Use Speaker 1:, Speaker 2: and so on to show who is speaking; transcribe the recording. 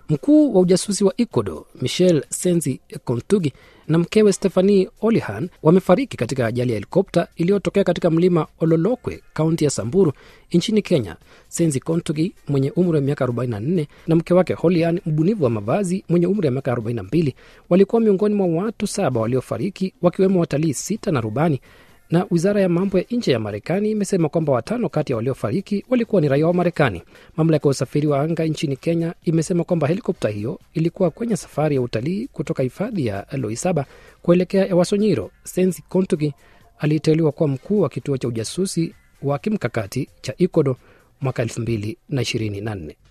Speaker 1: Mkuu wa ujasusi wa Ecuador Michel Senzi Kontugi na mkewe Stephanie Olihan wamefariki katika ajali ya helikopta iliyotokea katika mlima Ololokwe, kaunti ya Samburu nchini Kenya. Senzi Kontugi mwenye umri wa miaka 44 na mke wake Holian, mbunifu wa mavazi mwenye umri wa miaka 42, walikuwa miongoni mwa watu saba waliofariki, wakiwemo watalii sita na rubani na wizara ya mambo ya nje ya Marekani imesema kwamba watano kati ya waliofariki walikuwa ni raia wa Marekani. Mamlaka ya usafiri wa anga nchini Kenya imesema kwamba helikopta hiyo ilikuwa kwenye safari ya utalii kutoka hifadhi ya Loisaba kuelekea Ewasonyiro. Sensi Kontugi aliteuliwa kuwa mkuu wa kituo cha ujasusi wa kimkakati cha Ecuador mwaka 2024.